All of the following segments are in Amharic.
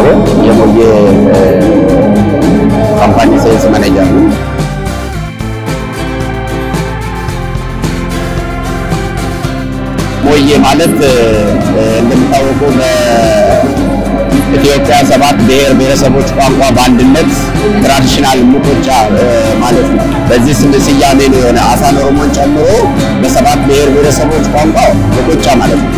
እግዚአብሔር የሞዬ ካምፓኒ ሴልስ ማኔጀር ነው። ሞዬ ማለት እንደሚታወቀው በኢትዮጵያ ሰባት ብሔር ብሔረሰቦች ቋንቋ በአንድነት ትራዲሽናል ሙቆጫ ማለት ነው። በዚህ ስም ስያሜ ነው የሆነ አፋን ኦሮሞን ጨምሮ በሰባት ብሔር ብሔረሰቦች ቋንቋ ሙቆጫ ማለት ነው።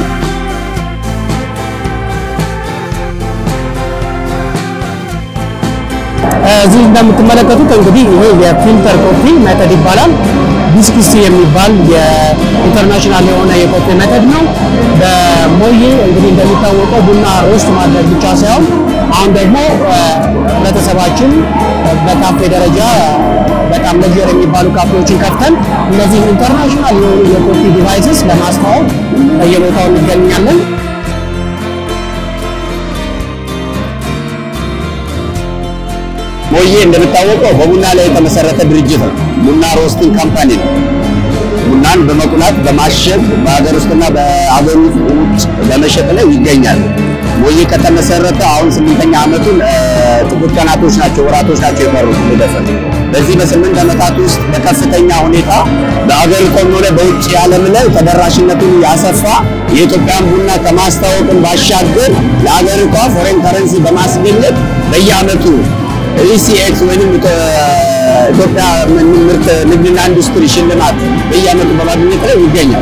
እዚህ እንደምትመለከቱት እንግዲህ ይሄ የፊልተር ኮፊ ሜተድ ይባላል። ቢስኪስቲ የሚባል የኢንተርናሽናል የሆነ የኮፊ ሜተድ ነው። በሞዬ እንግዲህ እንደሚታወቀው ቡና ሮስት ማድረግ ብቻ ሳይሆን አሁን ደግሞ ህብረተሰባችን በካፌ ደረጃ በጣም ለጀር የሚባሉ ካፌዎችን ከፍተን እነዚህ ኢንተርናሽናል የሆኑ የኮፊ ዲቫይስስ ለማስተዋወቅ በየቦታው እንገኛለን። ሞዬ እንደሚታወቀው በቡና ላይ የተመሰረተ ድርጅት ነው። ቡና ሮስቲንግ ካምፓኒ ነው። ቡናን በመቁላት በማሸግ በሀገር ውስጥና በሀገር ውጭ በመሸጥ ላይ ይገኛል። ሞዬ ከተመሰረተ አሁን ስምንተኛ ዓመቱን ጥቂት ቀናቶች ናቸው ወራቶች ናቸው የቀሩት ሊደፍር። በዚህ በስምንት ዓመታት ውስጥ በከፍተኛ ሁኔታ በአገር ኢኮኖሚ ላይ በውጭ ዓለም ላይ ተደራሽነቱን ያሰፋ የኢትዮጵያን ቡና ከማስታወቅን ባሻገር ለአገሪቷ ፎሬን ከረንሲ በማስገኘት በየዓመቱ ኢሲኤክስ ወይም ኢትዮጵያ ምርት ንግድና ኢንዱስትሪ ሽልማት በየዓመቱ በማግኘት ላይ ይገኛል።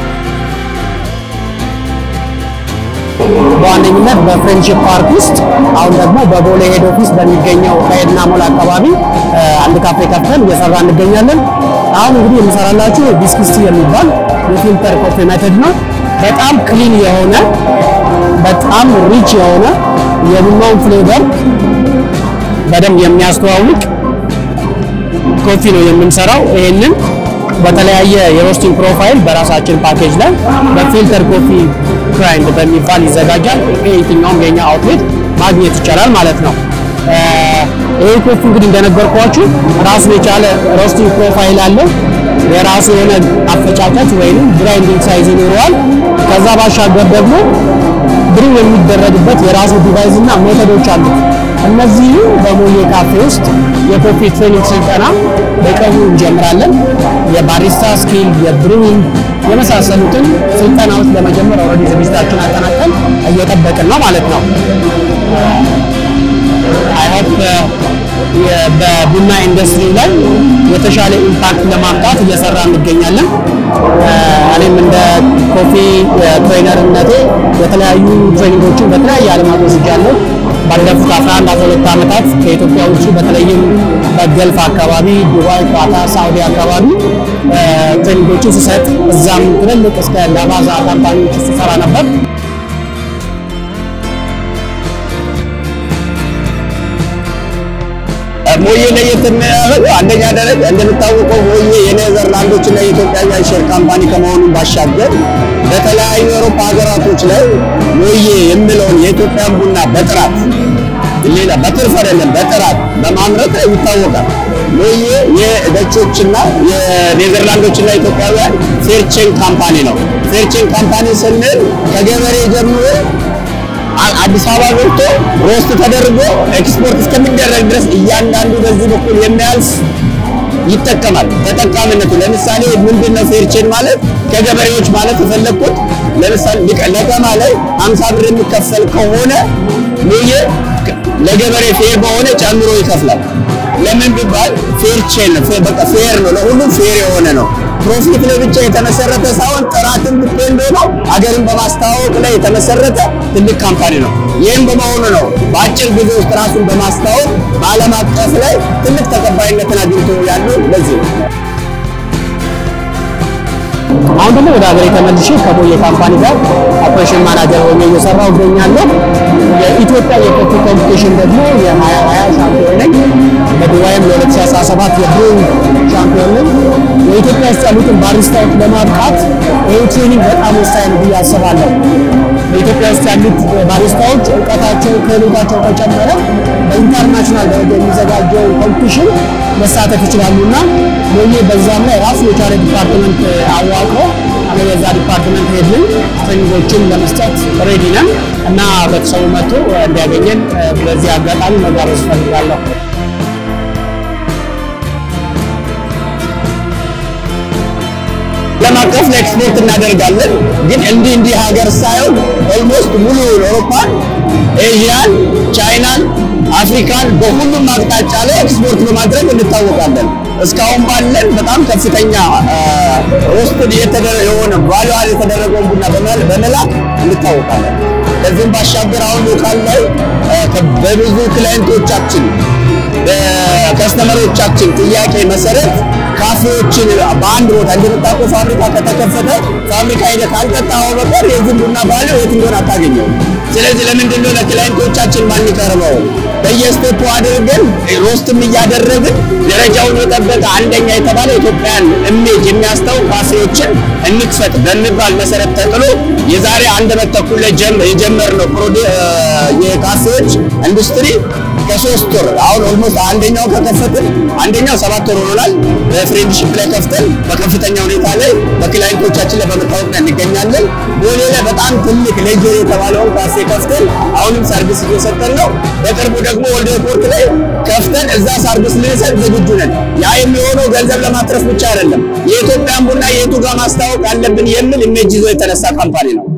በዋነኝነት በፍሬንድሺፕ ፓርክ ውስጥ አሁን ደግሞ በቦሌ ሄድ ኦፊስ በሚገኘው ከኤድና ሞል አካባቢ አንድ ካፌ ከፍተን እየሰራ እንገኛለን። አሁን እንግዲህ የምሰራላችሁ ቢስኪስቲ የሚባል የፊልተር ኮፊ ሜተድ ነው። በጣም ክሊን የሆነ በጣም ሪች የሆነ የቡናውን ፍሌቨር በደንብ የሚያስተዋውቅ ኮፊ ነው የምንሰራው። ይሄንን በተለያየ የሮስቲንግ ፕሮፋይል በራሳችን ፓኬጅ ላይ በፊልተር ኮፊ ግራይንድ በሚባል ይዘጋጃል። የትኛውም የኛ አውትሌት ማግኘት ይቻላል ማለት ነው። ይሄ ኮፊ እንግዲህ እንደነገርኳችሁ ራሱን የቻለ ሮስቲንግ ፕሮፋይል አለው። የራሱ የሆነ አፈጫጨት ወይም ግራይንዲንግ ሳይዝ ይኖረዋል። ከዛ ባሻገር ደግሞ ብሩ የሚደረግበት የራሱ ዲቫይስ እና ሜቶዶች አሉት። እነዚህ በሞዬ ካፌ ውስጥ የኮፊ ትሬኒንግ ስልጠና በቀኑ እንጀምራለን። የባሪስታ ስኪል፣ የብሩዊንግ የመሳሰሉትን ስልጠናዎች ለመጀመር ኦልሬዲ ዝግጅታችን አጠናቀን እየጠበቅን ነው ማለት ነው። አይ ሆፕ በቡና ኢንዱስትሪ ላይ የተሻለ ኢምፓክት ለማምጣት እየሰራ እንገኛለን። እኔም እንደ ኮፊ ትሬነርነቴ የተለያዩ ትሬኒንጎችን በተለያየ ዓለማት ወስጃለሁ። ባለፉት 11 12 ዓመታት ከኢትዮጵያ ውጭ በተለይም በገልፍ አካባቢ ዱባይ፣ ኳታር፣ ሳውዲ አካባቢ ትሬኒንጎችን ስሰጥ እዛም ትልልቅ እስከ ላቫዛ ካምፓኒዎች ስሰራ ነበር። ሞዬ ለየት የሚያደርገው አንደኛ ደረጃ እንደሚታወቀው ሞዬ የኔዘርላንዶች እና የኢትዮጵያ ሼር ካምፓኒ ከመሆኑ ባሻገር በተለያዩ የአውሮፓ ሀገራቶች ላይ ሞዬ የሚለውን የኢትዮጵያን ቡና በጥራት ሌላ በትርፍ አይደለም በጥራት በማምረት ላይ ይታወቃል። ሞዬ የደቾችና የኔዘርላንዶችና ኢትዮጵያውያን ፌርቼን ካምፓኒ ነው። ፌርቼን ካምፓኒ ስንል ከገበሬ ጀምሮ አዲስ አበባ ገብቶ ሮስት ተደርጎ ኤክስፖርት እስከሚደረግ ድረስ እያንዳንዱ በዚህ በኩል የሚያልፍ ይጠቀማል። ተጠቃሚነቱ ለምሳሌ ምንድነው ፌርቼን ማለት ከገበሬዎች ማለት የፈለግኩት ለምሳሌ ለቀማ ላይ 50 ብር የሚከፈል ከሆነ ሞዬ ለገበሬ ፌር በሆነ ጨምሮ ይከፍላል። ለምን ቢባል ፌር ቼን በቃ ፌር ነው፣ ለሁሉም ፌር የሆነ ነው። ፕሮፊት ላይ ብቻ የተመሰረተ ሳይሆን ጥራትን ዲፔንድ ሆኖ ሀገርን በማስተዋወቅ ላይ የተመሰረተ ትልቅ ካምፓኒ ነው። ይህም በመሆኑ ነው በአጭር ጊዜ ውስጥ ራሱን በማስተዋወቅ በዓለም አቀፍ ላይ ትልቅ ተቀባይነትን አግኝቶ ያለው ለዚህ ነው። አሁን ደግሞ ወደ ሀገሬ ተመልሼ ከሞዬ ካምፓኒ ጋር ኦፕሬሽን ማናጀር ሆኜ እየሰራሁ እገኛለሁ። የኢትዮጵያ የኮፊ ኮምፒቲሽን ደግሞ የ2020 ሻምፒዮን ነኝ። በዱባይም ለ2017 የብሩንግ ሻምፒዮን ነኝ። የኢትዮጵያ ውስጥ ያሉትን ባሪስታዎች ለማብቃት ይህ ትሬኒንግ በጣም ወሳኝ ነው ብዬ አስባለሁ። በኢትዮጵያ ውስጥ ያሉት ባሪስታዎች እውቀታቸው፣ ክህሎታቸው ከጨመረ በኢንተርናሽናል ደረጃ የሚዘጋጀው ኮምፒቲሽን መሳተፍ ይችላሉ እና ሞዬ በዛም ላይ ራሱ የቻለ ዲፓርትመንት አዋቅሮ እኔ የዛ ዲፓርትመንት ሄድ ነኝ። ትሬኒንጎችን ለመስጠት ሬዲ ነን እና ህብረተሰቡ መጥቶ እንዲያገኘን በዚህ አጋጣሚ መጋበዝ እፈልጋለሁ። ዓለም አቀፍ ለኤክስፖርት እናደርጋለን። ግን እንዲህ እንዲህ ሀገር ሳይሆን ኦልሞስት ሙሉ አውሮፓን፣ ኤዥያን፣ ቻይናን፣ አፍሪካን በሁሉም አቅጣጫ ላይ ኤክስፖርት በማድረግ እንታወቃለን። እስካሁን ባለን በጣም ከፍተኛ ሮስትድ የሆነ ቫሉዋል የተደረገውን ቡና በመላክ እንታወቃለን። ከዚህም ባሻገር አሁን ሎካል ላይ በብዙ ክላይንቶቻችን በከስተመሮቻችን ጥያቄ መሰረት ካፌዎችን በአንድ ቦታ እንደምታውቀው ፋብሪካ ከተከፈተ ፋብሪካ ሄደህ ካልጠጣኸው በቀር የዚህ ቡና ባለ የት እንደሆነ አታገኘው። ስለዚህ ለምንድን ነው ለክላይንቶቻችን ማንቀርበው? በየስቴፑ አድርገን ሮስትም እያደረግን ደረጃውን የጠበቀ አንደኛ የተባለ ኢትዮጵያን ኢሜጅ የሚያስታውቅ ካፌዎችን እንክፈት በሚባል መሰረት ተጥሎ የዛሬ አንድ ዓመት ተኩል ላይ የጀመርነው የካፌዎች ኢንዱስትሪ ከሶስት ወር አሁን ኦልሞስት አንደኛው ከከፈትን አንደኛው ሰባት ወር ሆኖናል። በፍሬንድሺፕ ላይ ከፍተን በከፍተኛ ሁኔታ ላይ በክላይንቶቻችን ላይ በመታወቅ ላይ እንገኛለን። ቦሌ ላይ በጣም ትልቅ ሌጀር የተባለውን ካፌ ከፍተን አሁንም ሰርቪስ እየሰጠን ነው። በቅርቡ ደግሞ ወልደ ኤርፖርት ላይ ከፍተን እዛ ሰርቪስ ልንሰጥ ዝግጁ ነን። ያ የሚሆነው ገንዘብ ለማትረፍ ብቻ አይደለም፣ የኢትዮጵያን ቡና የቱ ጋር ማስታወቅ አለብን የሚል ኢሜጅ ይዞ የተነሳ ካምፓኒ ነው።